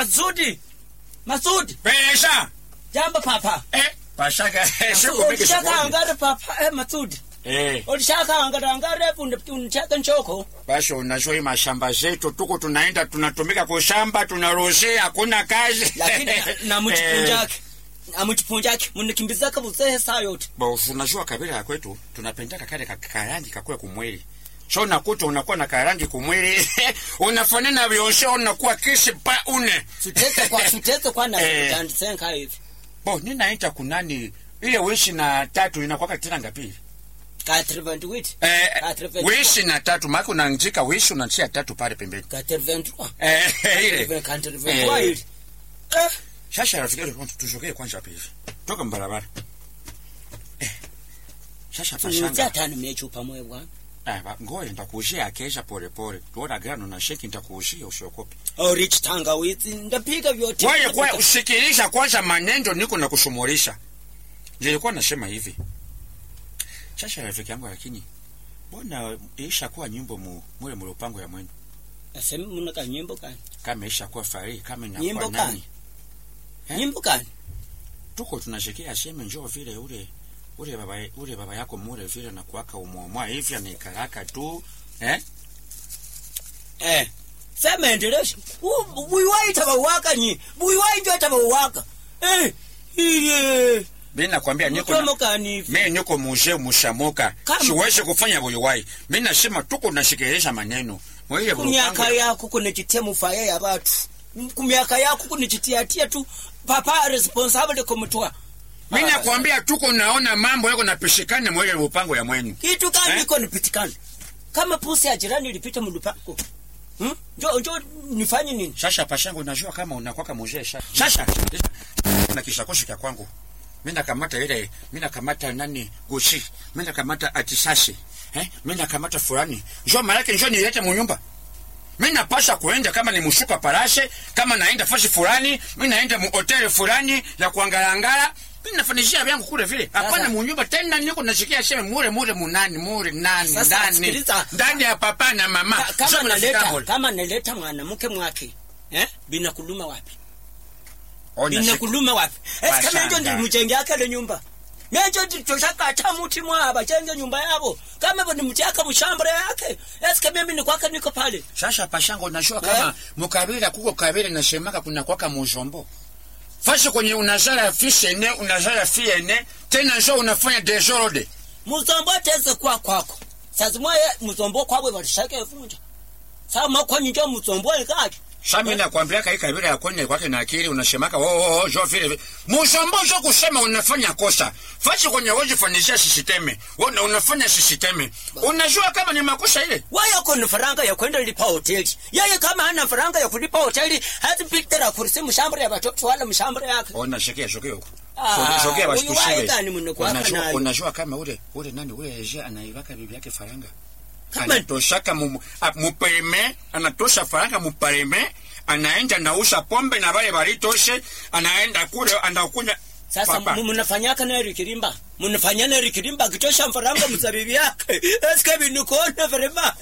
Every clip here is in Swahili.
Masudi. Masudi. Pesha. Jambo papa. Eh, pashaga. Siku mingi Ulishaka sikuoni. angara papa eh Masudi. Eh, Ulishaka angara angara punde unachaka nchoko. basi unajua hii mashamba zetu tuko tunaenda tunatumika kwa shamba tunaroshea hakuna kazi. Lakini na mchipunjaki. Na mchipunjaki munikimbiza kabuze saa yote. Bo, unajua kabila ya kwetu tunapendaka kale ka- karangi kakue kumwili. So unakuta unakuwa na karangi kumwili. Unafanana vioshe unakuwa kisi pa une. Sutete kwa sutete kwa na Eh. tandisenka hivi. Bo, ninaita kunani ile wishi na tatu inakuwa tena ngapi? Ka 328. Eh, Ka 328. wishi na tatu maana unaanzika wishi unatia tatu pale pembeni. Ka 323. Eh, ile. Ka 323 ile. Eh. Sasa rafiki yangu tuzokee kwanza hapa hivi. Toka mbarabara. Eh. Sasa Tunutia pashanga. tano mechupa mwe bwana. Ah, ba- ngoja nitakuushia akesha pole pole. Tuona gano na sheki nitakuushia usiokope. Oh, rich tangawizi ndapiga vyote. Wewe kwa usikilisha kwanza maneno niko na kushumulisha. Nilikuwa nasema hivi. Sasa rafiki yangu lakini mbona isha kuwa nyimbo mu mule mlopango ya mwenu Asemi muna ka nyimbo kani? kama isha kuwa fari kama Nyimbo inakuwa gani? nani Eh? Nyimbo kani? tuko tunashikia sema njoo vile ule ule baba ule baba yako mule vile na kuaka umwamwa hivi anikaraka tu eh Eh. Sema endelesha. Buiwaita bawaka nyi. Buiwaita hata bawaka. Eh. Iye. mimi nakwambia niko na, Mkomo kani hivi. mimi niko muje mushamoka Kama- siwezi kufanya boyowai mimi nasema tuko tunashikilisha maneno mwe Kumiaka yako kunechitia mufaya ya batu. Kumiaka yako kunechitiatia tu papa responsible kumtoa. mimi nakwambia tuko naona mambo yako napishikana mwe mpango ya mwenu Kitu gani Eh? iko nipitikana? Kama pusi ya jirani ilipita mlupango. Hmm? Njo njo nifanye nini? Sasa pashangu najua kama unakwaka mzee sasa. Sasa na kishakoshi kya kwangu. Mimi nakamata ile, mimi nakamata nani Gucci, mimi nakamata atisasi. Eh? Mimi nakamata fulani. Njoo malaki njoo nilete munyumba. Mimi napasha kuenda kama ni mshuka parashe, kama naenda fashi fulani, mimi naenda mu hoteli fulani ya kuangalangala. Mimi nafanishia vyangu kule vile. Hapana Sasa- munyumba tena niko nashikia sema mure mure munani mure nani Sasa, ndani. sikiliza. Ndani ya papa na mama. Ka- kama Sio mnafika naleta mule. kama naleta mwanamke mwake eh bina kuluma wapi Ona bina siku- kuluma wapi esi kama Bashanga. njo ndi mujenge akale nyumba menjo toshakata muti mwa bachenge nyumba yabo kama bo nimutiaka mushambra yake esi kama mimi nikwaka niko pale Sasa pashango unajua Eh? kama mukabila kuko kabila nasemaka kuna kwaka muzombo. Fasi kwenye unazala fishene, unazala fiene, tena njo unafanya desordre. muzombo teze kwa kwako sazimwa ye muzombo kwabwe balishake vunja sa makwanyi njo muzombo ikaki Sasa mimi nakwambia kai kabila ya kwenye kwake na akili unasemaka oh oh, oh jo vile vile. Muzombo jo kusema unafanya kosa. Fasi kwenye wewe fanisha sisiteme. Una unafanya sisiteme. Unajua kama ni makosa ile. waya kona faranga ya kwenda lipa hoteli yeye kama hana faranga ya kulipa hoteli hatipitira kurisi mshambra ya batoto wala mshambra yake Ona shekea shokea huko. Ah, Shokea basi huyu wae tushibe. gani mwenye kuwaka Unajua nayo? unajua kama ule ule nani ule Eje anaibaka bibi yake faranga. Kama- anatoshaka mu- a- mupereme anatosha faranga mupereme anaenda nausha pombe na vale valitoshe anaenda kule anakunya sasa Papa. mu- munafanyaka na rikirimba munafanya na rikirimba kitosha mfaranga mzabibi yake eske binikuona vrema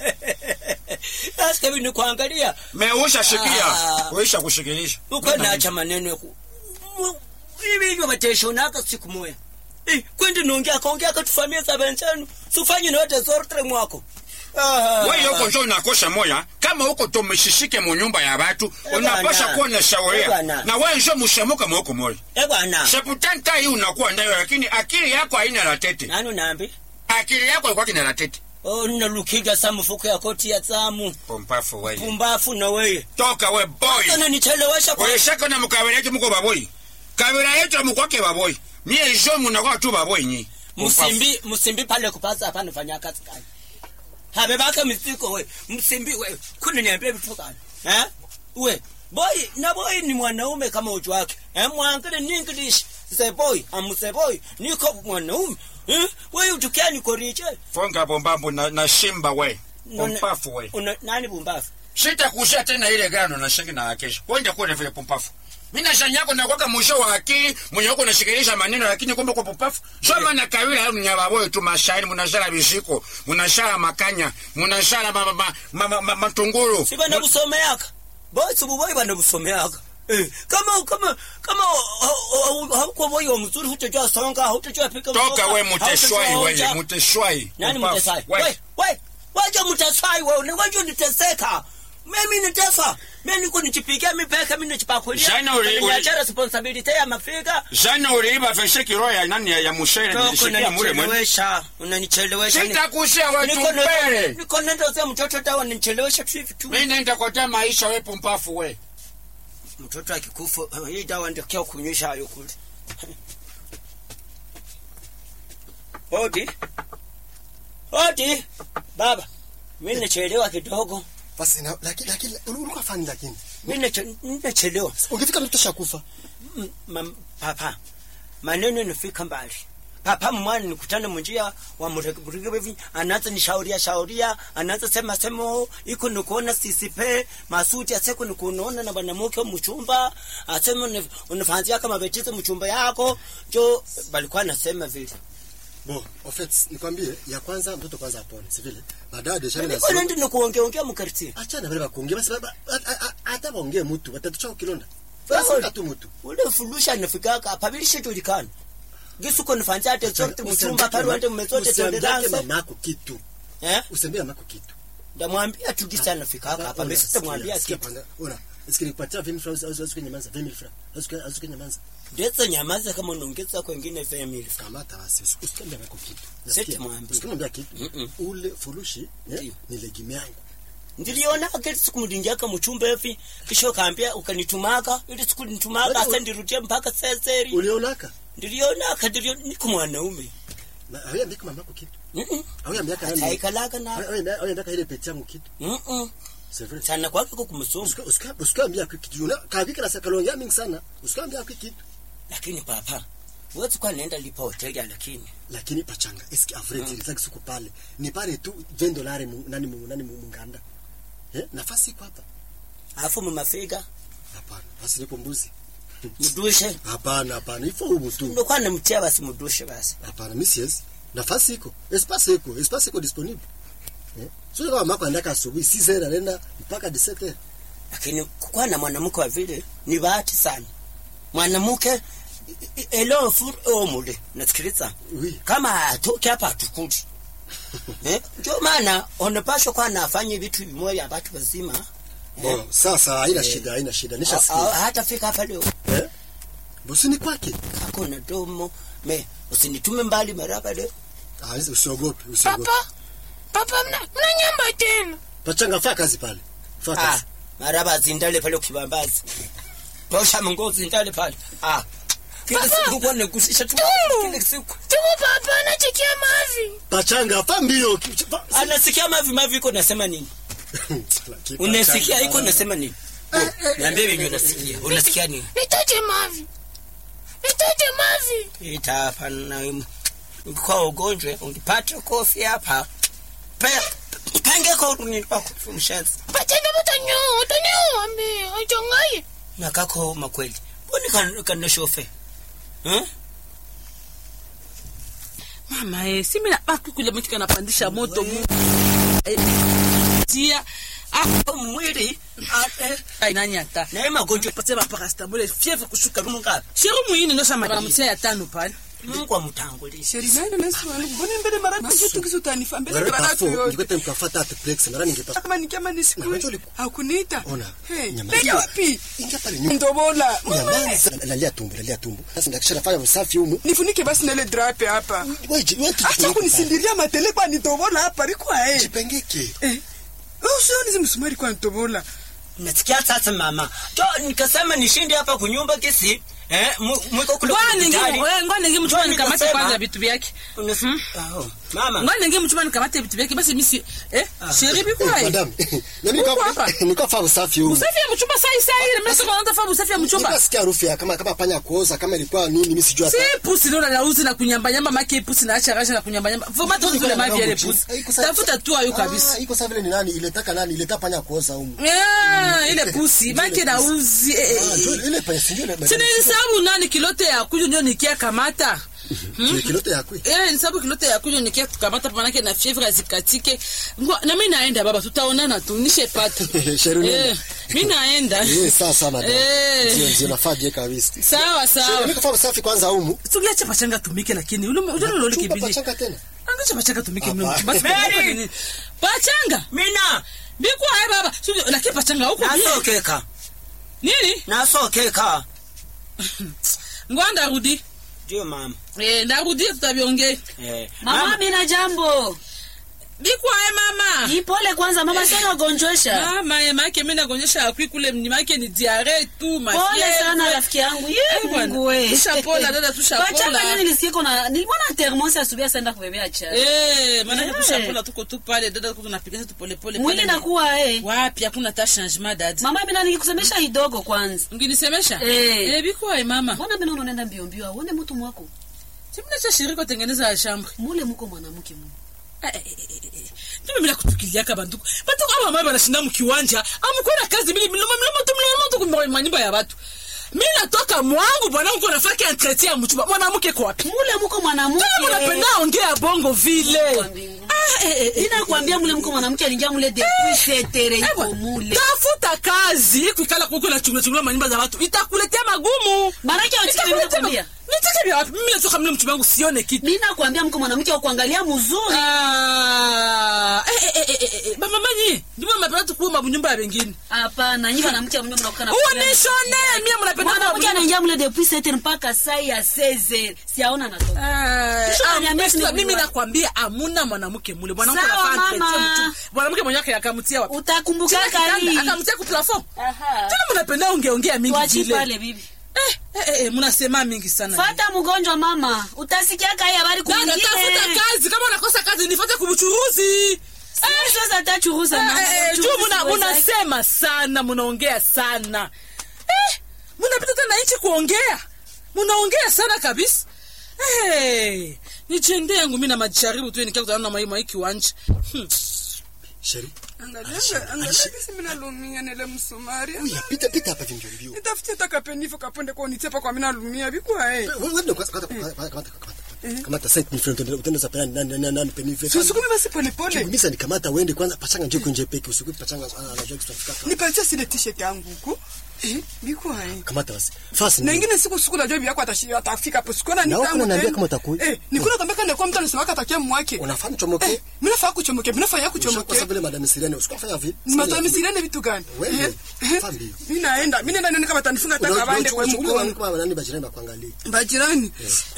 eske binikuangalia meusha shikia Ah. uisha kushikilisha uko nacha maneno ku hivi hivyo bateshonaka siku moya Eh, kwendi nongea kaongea katufamia za benzenu sufanye note zortre mwako Ah. wewe huko njo unakosha moya kama huko tumeshishike mu nyumba ya watu Eh, unapasha bwana. kuwa na Eh, shauria bwana. na wewe njo mushamuka mwoko moya Eh bwana seputanta hii unakuwa nayo lakini akili yako haina latete nani nambi akili yako ilikuwa kina latete oh nalukiga sa mfuko ya koti ya tsamu pompafu wewe pumbafu na weye toka we boy sana nichelewesha kwa ulishaka na mukabila yetu muko baboi kabila yetu mukwake baboi mie jo munakuwa tu baboi nyi msimbi msimbi pale kupaza hapa nifanya kazi gani habe baka misiko we msimbi we kuni niambie vitu gani eh we boy na boy ni mwanaume kama uchu wake eh mwangale ni english say boy am say boy niko mwanaume eh we utukia niko riche fonga bombambo na, na shimba we None- pompafu we Una- nani bumbafu sitakushia tena ile gano na shingi na kesho kwenda kule vile pompafu mina shanyako na kwaka mwisho wa akili mwenye uko unashikilisha maneno lakini kumbe kwa pompafu soma na kawila hayo mnyababoyo tu mashairi munashara bishiko munashara makanya munashara ma, ma, ma, ma, ma, matunguru si bana busomeaka boy subu boy bana busomeaka Eh, kama kama kama hauko moyo mzuri hutajua songa hutajua pika toka mboga, we muteshwai hautajua weye onja. muteshwai nani Upafu. mtesai We. we we waje mtesai wewe ni waje niteseka mimi nitesa mimi niko nichipigia mipeka mimi nichipakulia Jana uli- uli- niacha responsibility ya mafika jana uliiba veshe kiro ya nani ya- ya mushere Toko nilishikia mule mwene unanichelewesha unanichelewesha sitakushia Niko wetu nenda- mbele niko nenda za mtoto dawa nichelewesha tu hivi tu mi nenda kotea maisha we pumpafu we mtoto akikufa hii dawa ndio kia kunyesha hayo kule hodi hodi baba mimi nachelewa kidogo basi na, lakini lakini ulikuwa fani lakini mimi nache- nachelewa ungefika mtu shakufa Mm, mam- papa maneno nifika mbali papa mwana nikutana munjia wa murigibevi anaanza nishauria shauria anaanza sema semo iko nikuona sisipe masuti aseko nikunaona na banamuke mchumba asema unafanzia kama betize mchumba yako jo balikuwa nasema vile bo offense nikwambie ya kwanza mtoto kwanza apone si vile baadaye deja mimi niko nasema nende nikuongeongea mkarti achana vile bakuongea basi ba- ba- a- a- hata baongee mtu watatucha kilonda Sawa. basi tu mtu ule fulusha nafikaka pabilishe tulikana gisuko nifanzia ate zote mchumba pale wande mmezote usiambie tenderanse mamako kitu eh usiambie mamako kitu ndamwambia tu gisa nafikaka hapa mimi sitamwambia sikia kitu kwanza ona Eski nipatia 20 francs au au nyamaza 20 francs au au nyamaza ndetse nyamaza kama unaongeza kwengine family kamata basi usi- usikwambie mamako kitu Seti Nasikia? mwambie. usikwambie kitu Mm-mm. ule furushi eh, Ndiyo. ni legime yangu ndiliona kati siku mlingiaka mchumba hivi kisha ukaambia ukanitumaka ili siku nitumaka Wewe- asa ndirudia mpaka seseri ulionaka ndiliona kadilio niko mwanaume na hawezi kama mamako kitu Mhm. hawezi miaka nani ataikalaka na hawezi miaka ile peti yangu kitu Mhm. c'est vrai sana kwake ko kumsoma Usika- usika- usikaambia kwa kitu una kavika na sakalongea mingi sana usikaambia kwa kitu lakini papa wezi kwa nenda lipa hoteli lakini lakini pachanga eski average mm. zaki siku pale ni pale tu 20 dolari mu, nani mu, nani mu, munganda eh nafasi iko hapa alafu mumafika hapana basi nipo mbuzi mudushe hapana hapana ifo humu tu ndo kwa namtia basi mudushe basi hapana mimi siwezi nafasi iko espace iko espace iko disponible eh sio kama mako andaka asubuhi 6 heures anaenda mpaka 17 heures lakini kukuwa na mwanamke wa vile ni bahati sana mwanamke i- i- elo fur omule nasikiliza oui kama atoke hapa atukudi eh? ndio maana unapashwa kwa nafanya vitu vimoja watu wazima bon sasa haina Eh. shida haina shida A- a- nishasikia hata fika hapa leo eh bosi ni kwake kako na domo me usinitume mbali maraba leo ah hizo usiogope usiogope Papa, papa mna, mna nyamba tena. pachanga faa kazi pale faa ah, kazi maraba zindale pale kibambazi tosha mungo zindale pale ah kila Papa! siku kwa negusisha tu Tumbo. kila siku Tumu papa anachikia mavi. pachanga faa mbio ki- fa- anasikia mavi mavi iko nasema nini Lakini unasikia pachanga- iko nasema nini niambie venye unasikia unasikia nini Nitoje mavi. Nitoje mavi. ita hapa na kwa ugonjwa ungipata kofi hapa pe pange kwa nini kwa kumshanzi Patenda mutanyo, utanyo ambe, achongaye. na kako makweli mbona kan kan shofe eh mama eh, si mimi nabaki kule mtu kanapandisha moto mu eh, tia hapo mwili ah, eh, ah, nani ata na hii magonjwa patia ba parastamol fièvre kushuka Mungu ngapi? sheri muini ndo shamba banamutia ya tano pale Mungu amtangulie sheri nani nasi mbona mbele mara tu tu kisu tanifa mbele Wewe mara pafo, tu yote ningekuwa mkafata atplex mara ningepata kama nikiama Na nisikui unajua uliku- hakuniita Ona, hey nyama- peke wapi ingia pale nyuma ndobola nyamaza lalia tumbo lalia tumbo sasa ndakisha nafanya usafi humu nifunike basi na ile drape hapa wewe ji- wewe acha tujifunike kunisindiria matele kwa nitobola hapa likwa pale. eh jipengeke eh usioni zimsumari kwa nitobola nasikia sasa mama to nikasema nishinde hapa kunyumba kisi eh mu- mwiko kule ngwana ningi hospitali. ngwana ningi mchuma Ndio nikamate nikasema. kwanza vitu vyake Unas- Oh, mama ngwana ningi mchuma nikamate vitu vyake basi misi eh sheri Eh, bikwa madam na mimi Uko hapa? kwa nilikuwa fanya usafi humu usafi ya mchumba sai sai ile mimi sasa nataka usafi ya mchumba nilikuwa sikia harufu ya kama kama panya kuoza kama ilikuwa nini mimi sijui si hata pusi ndo na lauzi na kunyamba nyamba make pusi na acha rasha na kunyamba nyamba voma tu kule mavi ile pusi Iko sawa- tafuta tu ayo kabisa Ah, iko sawa vile ni nani iletaka nani ileta panya kuoza humu Ah, ile pusi make na uzi eh, ah eh, ndio eh. ile panya sijui ile Sina sababu nani kilote ya kuju ndio nikia kamata Kile kilote ya kwi. Eh, ni sababu kilote ya kunywa nikia tukamata manake na fievre azikatike. Ngo na mimi naenda baba tutaonana tu nishepata. Sheru nenda. Eh, mimi naenda. Eh, sawa sawa madam. Eh. Ndio ndio nafaa je kabisa. Sawa sawa. Mimi kufanya usafi kwanza humu. Tuliacha pachanga tumike lakini ule ule ule Chumba kibidi. pachanga tena. Angacha pachanga tumike mimi. Hapa. Basi Mary! nini? Pachanga. mina Biko hai baba. Sio lakini pachanga huko bien. nasokeka Nini? nasokeka Ngwanda rudi. ndio mama Eh, ndarudi tutabiongea. eh, Mama, mina jambo. Biko hai mama. Ipole kwanza mama, sana gonjosha. Mama, ya make mimi nakuonyesha akwi kule mnimake ni diare tu ma Pole fièvre. sana rafiki yangu. Ye Eh, bwana. Mungu we. Tushapola, dada, tushapola. Pachanga nini nilisikia na nilimwona thermos asubuhi asaenda kubebea chai. Eh, maana Eh. tushapola tuko tu pale dada tuko tunapiga tu pole pole. Mwili pale. nakuwa eh. Wapi hakuna ta changement dada. Mama, mimi nikusemesha kidogo kwanza. Nginisemesha? Eh. Eh, biko hai mama. Mbona mimi unaenda mbio mbio? Uone mtu mwako. Simna cha shirika tengeneza chambre. Mule mko mwanamke mu. Eh, eh, eh, eh, eh. Ndio mimi nakutukiliaka banduku. Banduku aba mama banashinda mkiwanja. Amkona kazi mimi mlomo mlomo tu mlomo tu kwa manyumba ya watu. Mimi natoka mwangu bwana mko nafanya entretien ya mchumba. Mwanamke kwa wapi? Mule mko mwanamke. Kama unapenda ongea bongo vile. Kwa mbingu. Ah, eh, eh, eh. Ninakwambia mule mko mwanamke alingia mule depuis setere Eh, iko bwana. mule. Tafuta kazi kuikala kuko na chunga chunga manyumba za watu. Itakuletea magumu. Maraki ya utike mimi Itakuletea nakwambia. ma- Nitake vya wapi? Mimi natoka mle mchumba wangu sione kitu. Mimi nakwambia mko mwanamke wa kuangalia mzuri. Ah, eh, eh, eh, eh, eh, bama manyi. Ndimo mnapenda tu kuuma bunyumba ya wengine. Hapana, nyinyi mwanamke mwenyewe mnakana. Unishone, mimi mnapenda kuuma Mwanamke bunyumba. anaingia mule depuis setere mpaka saa ya 16. Siaona natoka. Ah, Kisha ah, unaniambia basi si ni mimi kuwa- nakwambia amuna mwanamke mule mwanamke Sawa, anafaa mama. entretien mtu mwanamke mwenyewe akamtia wapi Utakumbuka Chini ya kali. kitanda, akamtia ku plafond Aha. tena mnapenda ongeongea mingi Tuachi vile pale bibi. eh eh eh mnasema mingi sana Fata mgonjwa mama. Utasikia kai habari dada kwingine. tafuta kazi kama unakosa kazi nifuate kubuchuruzi Sasa atachuruza mama. Eh, eh, juu Churuzi muna- weza- munasema sana munaongea sana eh, munapita tena nchi kuongea munaongea sana kabisa hey, nijende yangu mi na majaribu tu nikia kutana na mai mai kiwanja hmm. Sheri. Angalia, angalia kisi mina lumia nile msumari. Uya pita pita hapa vingi mbio. Nitafutie taka penifo kapende kwa nitepa kwa mina lumia bikwa eh. Wewe wewe kwanza kata kata kata kamata site ni friend utenda za nani nani nani penife. Susukume basi pole pole. Kimisa nikamata uende kwanza pachanga njoo kunje peke usiku pachanga anajua kutafika. Nipatie sile t-shirt yangu huko. Eh, bikwa eh. Kamata basi. Fast. Na ingine siku siku najua biako atashi- atafika hapo. Sikuona ni Na huko tangu unaniambia tena. kama utakuja. Eh, nikuna kama kana kwa mtu anasema atakia mwake. Unafahamu chomoke? Eh, mimi nafaa kuchomoke, mimi nafaa Kwa kuchomoke. sababu vile madam Siriani usikufanya vile. Matami sirene vitu gani? Wewe, Eh, eh, fahamu hiyo. Mimi naenda, mimi naenda nione kama atanifunga taka bande kwa mkono. Kwa nani bajirani bakuangalie. Bajirani.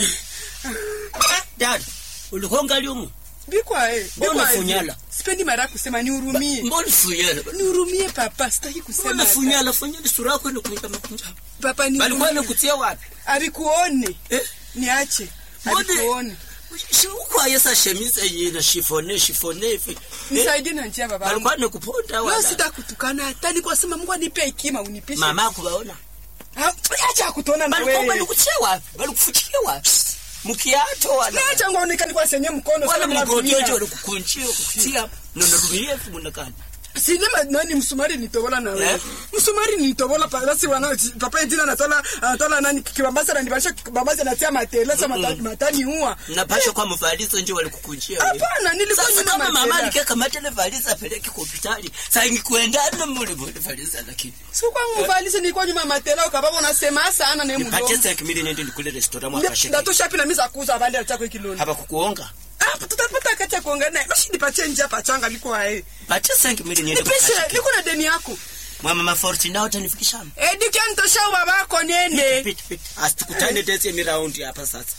dada ulikuwa ngali umu Bikwa eh. Mbona bikwa eh. funyala? Sipendi mara ya kusema nihurumie. mbona funyala Nihurumie papa, sitaki kusema. mbona hata. funyala funyala sura yako ni kunja makunja Papa balikuwa nihurumie. nikutia wapi Abikuone. eh Niache. Mbona- Abikuone. shi ukwaye sa chemise yina shifone shifone hivi eh Nisaidie na njia baba. balikuwa nikuponda Leo wala sitakutukana hata nilikuwa sema Mungu anipe hekima unipishe. mama akubaona Ha, Acha kutona na balikuwa wewe. balikutia wapi balikufutia wapi mkiato wala Acha ngaonekane kwa senye mkono wala sana mgojojo mnatumia. walikukunjia kukutia nonorumie fumunakani Sinema nani msumari nitobola na wewe. Eh? Msumari nitobola pa basi wana papa jina anatola anatola nani kibambasa na nibasha kibambasa natia matela sama matani matani huwa. napasha kwa mvalizo nje walikukunjia wewe. Hapana nilikuwa sasa nyuma kama mama matela. alikekamata ile valiza apeleke kwa hospitali saa ingikuendana mule mule valiza lakini Sio kwa mvalisi nilikuwa nyuma matela ukababa unasema sana na nipatie mdomo. sasa kimili nende nikule restaurant mwaka sheke Ndatosha pina misa kuuza bali atako kiloni. hapa kukuonga Ah, tutapata kati ya kuongea naye. Basi nipatie njia pachanga liko ae. patie sasa kimili nende Nipishe, kwa niko na deni yako. mama maforti nao utanifikisha Eh, dikian tosha babako nende. pit pit asitukutane tese mi raundi hapa sasa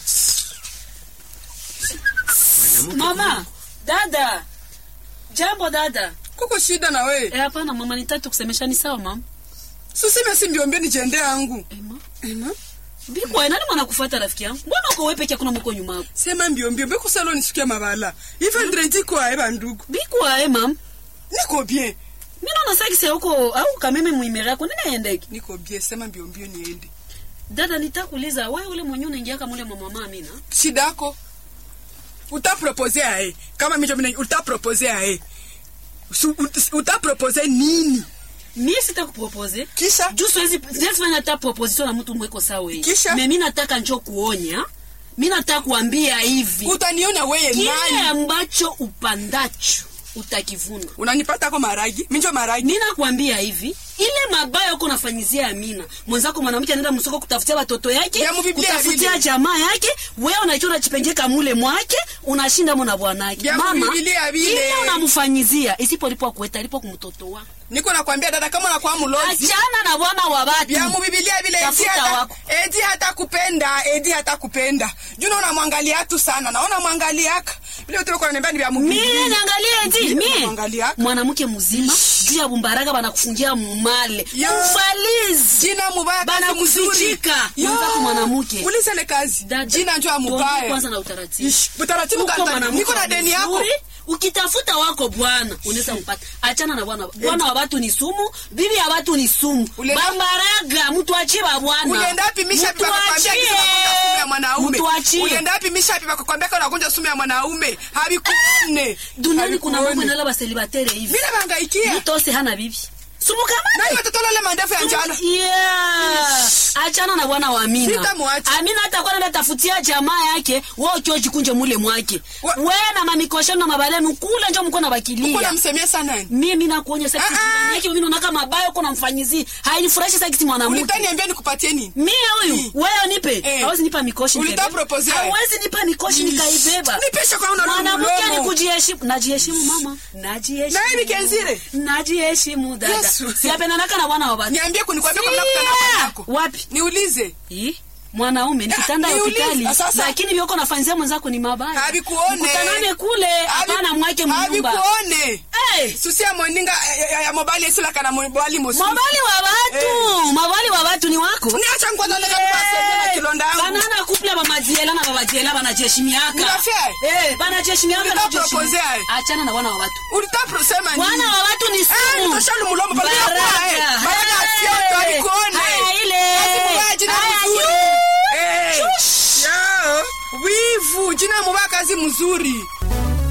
Mwanamke Mama, dada. Jambo dada. Kuko shida na we. Eh, hapana mama, nitatu kusemesha ni sawa mama. Susime si mbiombie nijende yangu. Ema. Ema. Bikwa nani mwana kufuata rafiki yangu? Mbona uko wewe peke yako na mko nyuma yako? Sema mbiombie mbio kusalo nisikia mabala. Ife ndrendi kwa eba ndugu. Bikwa eh mam. Niko bien. Mimi naona sasa kisa huko au kameme muimera yako nini aendeke? Niko bien, sema mbiombie niende. Dada nitakuuliza wewe ule mwenyewe unaingia kama ule mama mama Amina. Shida yako. Utapropose ae. Kama mimi mimi utapropose ae. Su- ut- Utapropose nini? Mimi sitakupropose. Kisha Juu siwezi siwezi fanya hata proposition na mtu mweko sawa wewe. Kisha? Mimi nataka njoo kuonya mi nataka kuambia hivi utaniona weye kile nani ambacho upandacho utakivuna unanipata ko maragi minjo maragi mi nakwambia hivi ile mabaya uko nafanyizia Amina mwenzako mwanamke anaenda msoko kutafutia watoto yake Ya mubiblia kutafutia vile. jamaa yake wewe unaicho unachipengeka mule mwake unashinda mona bwanake Ya mama mubiblia vile. ile unamfanyizia isipolipwa kueta alipo kumtoto wako niko nakwambia dada kama unakuwa mlozi achana na bwana wa watu vya mubibilia vile edi Tafuta hata, wako. edi hata kupenda edi hata kupenda juna unamwangalia tu sana naona mwangaliaka vile vitu viko naniambia ni vya mie mubibilia niangalie eti mie Mwangalia. mwanamke mzima juu ya bumbaraga banakufungia mumale Yo. ufalizi jina mubaya Bana kazi mzuri. kufichika. Yo. Mwenzako mwanamke. uliza ile kazi Dada, jina njo ya tuongee mubaya kwanza na utaratibu Ish, utaratibu Uko kanta mwanamke niko na deni yako mzuri, ukitafuta wako bwana unaweza mpata achana na bwana bwana wa watu ni sumu bibi ya watu ni sumu Ule- bambaraga mtu achie ba bwana ulienda wapi misha Mtu pipa kukwambia achie. kisa unakunja sumu ya mwanaume Mtu achie. ulienda wapi misha pipa kukwambia kisa unakunja sumu ya mwanaume habikuone duniani kuna mambo Habikuone. inala baselibatere hivi vile bangaikia mtu ose hana bibi sumu nani kama watoto lale mandefu ya njala Yeah. achana na bwana wa Amina. Sitamwacha. Amina hata kwa nenda tafutia jamaa yake, wewe ukio jikunje mule mwake. Wa- Wewe na mamikoshano na mabalenu kula njo mko na uko bakilia. namsemia sana nani Mimi nakuonya sasa Ah, kitu ah. gani yake mimi naona mabaya uko namfanyizia. Hainifurahishi sasa kisi mwanamke. ulitaniambia nikupatie nini Mimi huyu Mm. wewe nipe. Eh. Hawezi nipa mikoshi Ulita nikabeba. propose wewe. Hawezi nipa mikoshi nikaibeba. nipisha kwa una Mwanamke ni mdomo kujiheshimu. Najiheshimu mama. Najiheshimu. Na hivi kenzire? Najiheshimu dada. Yesu. Siapendanaka na bwana wa watu. niambie kunikwambia kabla Sia! kutana kwa yako Wapi? niulize Ih, mwanaume ni Ah, kitanda ya niulize, hospitali sasa. lakini vyoko nafanyizia mwenzako ni mabaya Habikuone. Mkutanane kule hapana mwake mnyumba habikuone hey, susia moninga ya- ya- ya mobali esila kana mobali mosu mabali wa watu mabali wa watu ni wako niacha ngwada leka kwa na kilonda yangu banana kuple bamajiela na babajela banajeshimiaka Unafia? Eh, banajeshimiaka Ulitaka na kujeshimi- propose aye? achana na wana wa watu ulitaprosema nini wana wa watu ni Eh, sumu nitoshalu mulomo kwa bila kuwa, eh. Baraka. Baraka Hey. afyoto, alikuone. Haya, ile. Kazi mubaya, jina Haya, mzuri. yu. Eh. Shush. Yo, wivu jina mubaya kazi mzuri